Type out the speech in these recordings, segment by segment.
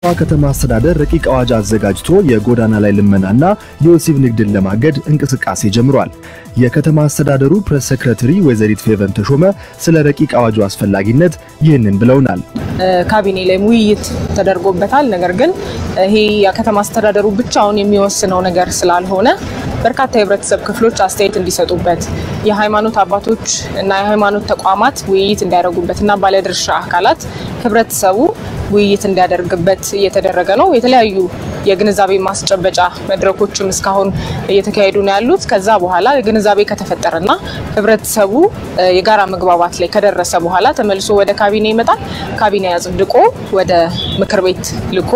ከተማ አስተዳደር ረቂቅ አዋጅ አዘጋጅቶ የጎዳና ላይ ልመናና የወሲብ ንግድን ለማገድ እንቅስቃሴ ጀምሯል። የከተማ አስተዳደሩ ፕሬስ ሴክሬታሪ ወይዘሪት ፌቨን ተሾመ ስለ ረቂቅ አዋጁ አስፈላጊነት ይህንን ብለውናል። ካቢኔ ላይም ውይይት ተደርጎበታል። ነገር ግን ይሄ የከተማ አስተዳደሩ ብቻውን የሚወስነው ነገር ስላልሆነ በርካታ የህብረተሰብ ክፍሎች አስተያየት እንዲሰጡበት፣ የሃይማኖት አባቶች እና የሃይማኖት ተቋማት ውይይት እንዲያደርጉበት እና ባለድርሻ አካላት ህብረተሰቡ ውይይት እንዲያደርግበት እየተደረገ ነው። የተለያዩ የግንዛቤ ማስጨበጫ መድረኮችም እስካሁን እየተካሄዱ ነው ያሉት። ከዛ በኋላ ግንዛቤ ከተፈጠረና ህብረተሰቡ የጋራ መግባባት ላይ ከደረሰ በኋላ ተመልሶ ወደ ካቢኔ ይመጣል። ካቢኔ አጽድቆ ወደ ምክር ቤት ልኮ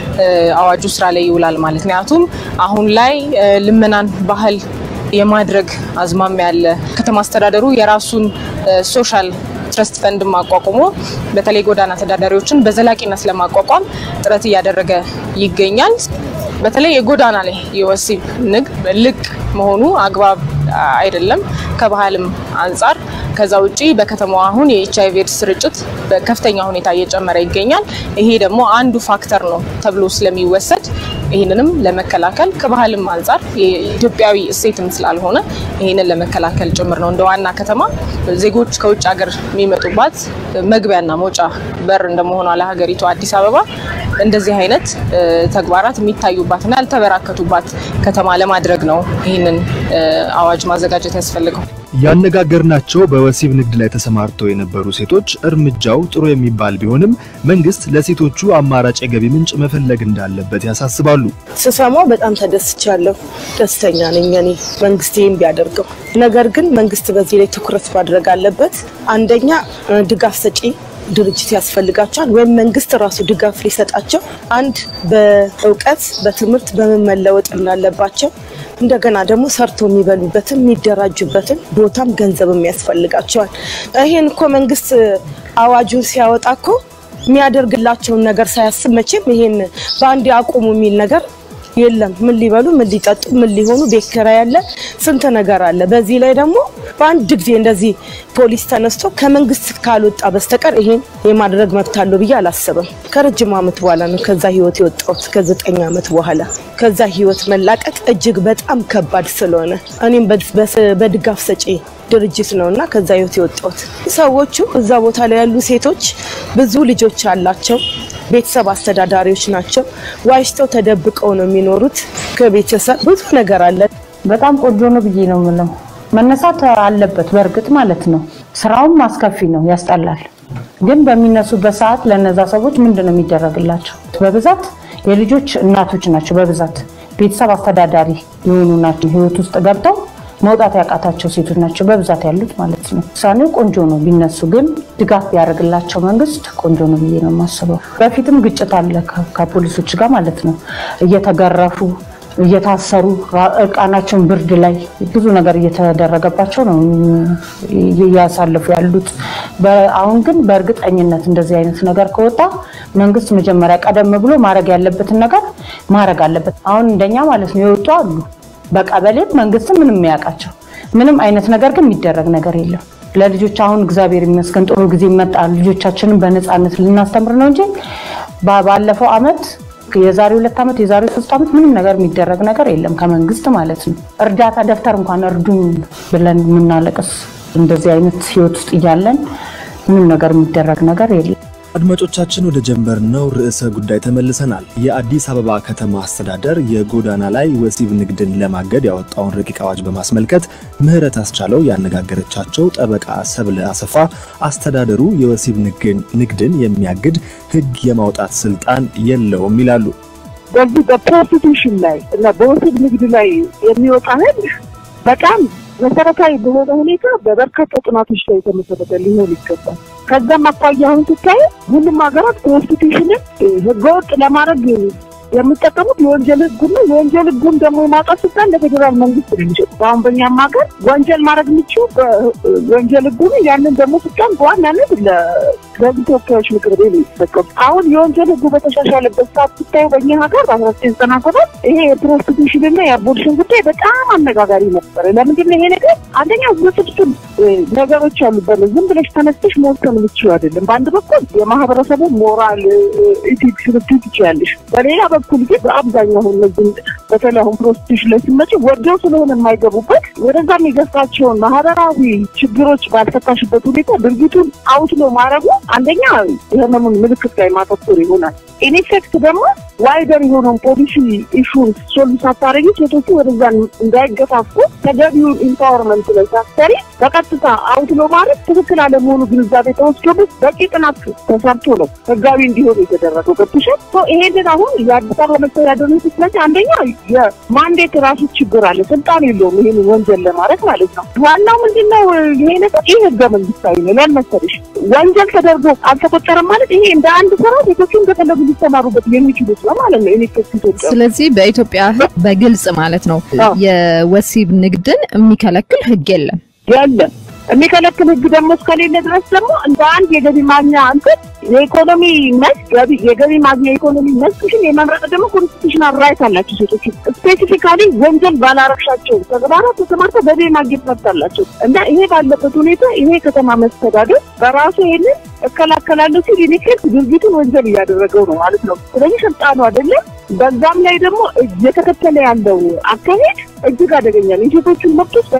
አዋጁ ስራ ላይ ይውላል ማለት ምክንያቱም አሁን ላይ ልመናን ባህል የማድረግ አዝማሚያ ያለ ከተማ አስተዳደሩ የራሱን ሶሻል ትረስት ፈንድ ማቋቁሞ በተለይ ጎዳና ተዳዳሪዎችን በዘላቂነት ለማቋቋም ጥረት እያደረገ ይገኛል። በተለይ የጎዳና ላይ የወሲብ ንግድ ልቅ መሆኑ አግባብ አይደለም ከባህልም አንጻር። ከዛ ውጪ በከተማዋ አሁን የኤች አይቪ ኤድስ ስርጭት በከፍተኛ ሁኔታ እየጨመረ ይገኛል። ይሄ ደግሞ አንዱ ፋክተር ነው ተብሎ ስለሚወሰድ ይህንንም ለመከላከል ከባህልም አንጻር የኢትዮጵያዊ እሴትም ስላልሆነ ይህንን ለመከላከል ጭምር ነው። እንደ ዋና ከተማ ዜጎች ከውጭ ሀገር የሚመጡባት መግቢያና መውጫ በር እንደመሆኗ ለሀገሪቱ አዲስ አበባ እንደዚህ አይነት ተግባራት የሚታዩባትና ያልተበራከቱባት ከተማ ለማድረግ ነው ይህንን አዋጅ ማዘጋጀት ያስፈልገው። ያነጋገርናቸው በወሲብ ንግድ ላይ ተሰማርተው የነበሩ ሴቶች እርምጃው ጥሩ የሚባል ቢሆንም መንግስት ለሴቶቹ አማራጭ የገቢ ምንጭ መፈለግ እንዳለበት ያሳስባሉ። ስሰማው በጣም ተደስቻለሁ። ደስተኛ ነኝ እኔ መንግስት ይህን ቢያደርገው። ነገር ግን መንግስት በዚህ ላይ ትኩረት ማድረግ አለበት። አንደኛ ድጋፍ ሰጪ ድርጅት ያስፈልጋቸዋል፣ ወይም መንግስት ራሱ ድጋፍ ሊሰጣቸው አንድ በእውቀት በትምህርት በምን መለወጥ እንዳለባቸው እንደገና ደግሞ ሰርቶ የሚበሉበትን የሚደራጁበትን ቦታም ገንዘብም ያስፈልጋቸዋል። ይሄን እኮ መንግስት አዋጁን ሲያወጣ እኮ የሚያደርግላቸውን ነገር ሳያስብ መቼም ይሄን በአንድ አቁሙ የሚል ነገር የለም። ምን ሊበሉ፣ ምን ሊጠጡ፣ ምን ሊሆኑ፣ ቤት ኪራይ ያለ ስንት ነገር አለ። በዚህ ላይ ደግሞ በአንድ ጊዜ እንደዚህ ፖሊስ ተነስቶ ከመንግስት ካልወጣ በስተቀር ይሄን የማድረግ መብት አለው ብዬ አላስብም። ከረጅም ዓመት በኋላ ነው ከዛ ህይወት የወጣሁት ከዘጠኝ ዓመት በኋላ ከዛ ህይወት መላቀቅ እጅግ በጣም ከባድ ስለሆነ እኔም በድጋፍ ሰጪ ድርጅት ነው እና ከዛ ህይወት የወጣሁት ሰዎቹ እዛ ቦታ ላይ ያሉ ሴቶች ብዙ ልጆች አላቸው። ቤተሰብ አስተዳዳሪዎች ናቸው። ዋሽተው ተደብቀው ነው የሚኖሩት ከቤተሰብ ብዙ ነገር አለ። በጣም ቆንጆ ነው ብዬ ነው የምለው። መነሳት አለበት በእርግጥ ማለት ነው። ስራውም አስከፊ ነው፣ ያስጠላል። ግን በሚነሱበት ሰዓት ለነዛ ሰዎች ምንድን ነው የሚደረግላቸው? በብዛት የልጆች እናቶች ናቸው። በብዛት ቤተሰብ አስተዳዳሪ የሆኑ ናቸው። ህይወት ውስጥ ገብተው መውጣት ያቃታቸው ሴቶች ናቸው በብዛት ያሉት ማለት ነው። ውሳኔው ቆንጆ ነው ቢነሱ፣ ግን ድጋፍ ቢያደርግላቸው መንግስት ቆንጆ ነው ብዬ ነው የማስበው። በፊትም ግጭት አለ ከፖሊሶች ጋር ማለት ነው። እየተገረፉ እየታሰሩ እርቃናቸውን ብርድ ላይ ብዙ ነገር እየተደረገባቸው ነው እያሳለፉ ያሉት። አሁን ግን በእርግጠኝነት እንደዚህ አይነት ነገር ከወጣ መንግስት መጀመሪያ ቀደም ብሎ ማድረግ ያለበትን ነገር ማድረግ አለበት። አሁን እንደኛ ማለት ነው የወጡ አሉ በቀበሌም መንግስትም ምንም የሚያውቃቸው ምንም አይነት ነገር ግን የሚደረግ ነገር የለም። ለልጆች አሁን እግዚአብሔር ይመስገን ጥሩ ጊዜ መጣ። ልጆቻችንን በነፃነት ልናስተምር ነው እንጂ ባለፈው አመት የዛሬ ሁለት ዓመት የዛሬ ሶስት ዓመት ምንም ነገር የሚደረግ ነገር የለም ከመንግስት ማለት ነው። እርዳታ ደብተር እንኳን እርዱኝ ብለን የምናለቅስ እንደዚህ አይነት ህይወት ውስጥ እያለን ምንም ነገር የሚደረግ ነገር የለም። አድማጮቻችን ወደ ጀመርነው ርዕሰ ጉዳይ ተመልሰናል። የአዲስ አበባ ከተማ አስተዳደር የጎዳና ላይ ወሲብ ንግድን ለማገድ ያወጣውን ረቂቅ አዋጅ በማስመልከት ምህረት አስቻለው ያነጋገረቻቸው ጠበቃ ሰብለ አሰፋ አስተዳደሩ የወሲብ ንግድን የሚያግድ ህግ የማውጣት ስልጣን የለውም ይላሉ። በዚህ በፕሮስቲቱሽን ላይ እና በወሲብ ንግድ ላይ የሚወጣ ህግ በጣም መሰረታዊ በሆነ ሁኔታ በበርካታ ጥናቶች ላይ የተመሰረተ ሊሆን ይገባል። ከዛም አኳያ አሁን ስታይ ሁሉም ሀገራት ኮንስቲቱሽንን ህገወጥ ለማድረግ የሚጠቀሙት የወንጀል ህጉን ነው። የወንጀል ህጉን ደግሞ የማውጣት ስልጣን ለፌዴራል መንግስት ነው የሚሰጡት። አሁን በእኛም ሀገር ወንጀል ማድረግ የሚችሉ ወንጀል ህጉን ያንን ደግሞ ስልጣን በዋናነት በህዝብ ተወካዮች ምክር ቤት ነው የተዘጋው። አሁን የወንጀል ህጉ በተሻሻለበት ሰዓት ስታዩ በእኛ ሀገር በአስራ ዘጠኝ ዘጠና ሰባት ይሄ የፕሮስቲቱሽን እና የአቦሊሽን ጉዳይ በጣም አነጋጋሪ ነበረ። ለምንድን ነው ይሄ ነገር? አንደኛ ውስብስብ ነገሮች አሉበት። ዝም ብለሽ ተነስተሽ መወሰን የምትችይው አይደለም። በአንድ በኩል የማህበረሰቡ ሞራል ኢቲክስ ልትይ ትችያለሽ። በሌላ በኩል ግን በአብዛኛው አሁን እነዚህ በተለይ አሁን ፕሮስቲቱሽን ላይ ስመጪ ወደው ስለሆነ የማይገቡበት ወደዛ የሚገፋቸውን ማህበራዊ ችግሮች ባልፈታሽበት ሁኔታ ድርጊቱን አውትሎ ማድረጉ አንደኛ የህመሙን ምልክት ላይ ማተኮር ይሆናል። ኢንፌክት ደግሞ ዋይደር የሆነውን ፖሊሲ ኢሹን ሶልቭ ሳታረጊ ሴቶቹ ወደዛ እንዳይገፋፉ ተገቢውን ኢምፓወርመንት ላይ ሳትሰሪ በቀጥታ አውትሎ ማለት ትክክል አለመሆኑ ግንዛቤ ተወስዶበት በቂ ጥናት ተሰርቶ ነው ህጋዊ እንዲሆን የተደረገው። ገብቶሻል? ይሄንን አሁን የአዲስ አበባ መስተዳደር ስለዚህ አንደኛ የማንዴት ራሱ ችግር አለ። ስልጣን የለውም ይህን ወንጀል ለማድረግ ማለት ነው። ዋናው ምንድን ነው? ይሄ ነገር ይህ ህገ መንግስታዊ ነው። ለምን መሰለሽ? ወንጀል ተደርጎ አልተቆጠረም ማለት ይሄ እንደ አንድ ስራ ሴቶቹ እንደፈለጉ ሊሰማሩበት የሚችሉት ነው ማለት ነው። ኢንፌክት ኢትዮጵያ ስለዚህ በኢትዮጵያ ህግ በግልጽ ማለት ነው የወሲብ ንግድን የሚከለክል ህግ የለም። የለም የሚከለክል ህግ ደግሞ እስከሌለ ድረስ ደግሞ እንደ አንድ የገቢ ማግኛ እንትን የኢኮኖሚ መስክ የገቢ ማግኛ የኢኮኖሚ መስክሽን የመምረጥ ደግሞ ኮንስቲቱሽናል ራይት አላቸው ሴቶች። ስፔሲፊካሊ ወንጀል ባላረግሻቸው ተግባራት ተሰማርተው ገቢ ማግኘት መብት አላቸው እና ይሄ ባለበት ሁኔታ ይሄ ከተማ መስተዳደር በራሱ ይሄንን እከላከላለሁ ሲል ኢንፌክት ድርጊቱን ወንጀል እያደረገው ነው ማለት ነው። ስለዚህ ስልጣኑ አይደለም። በዛም ላይ ደግሞ እየተከተለ ያለው አካሄድ እጅግ አደገኛ ነው። የሴቶችን መብቶች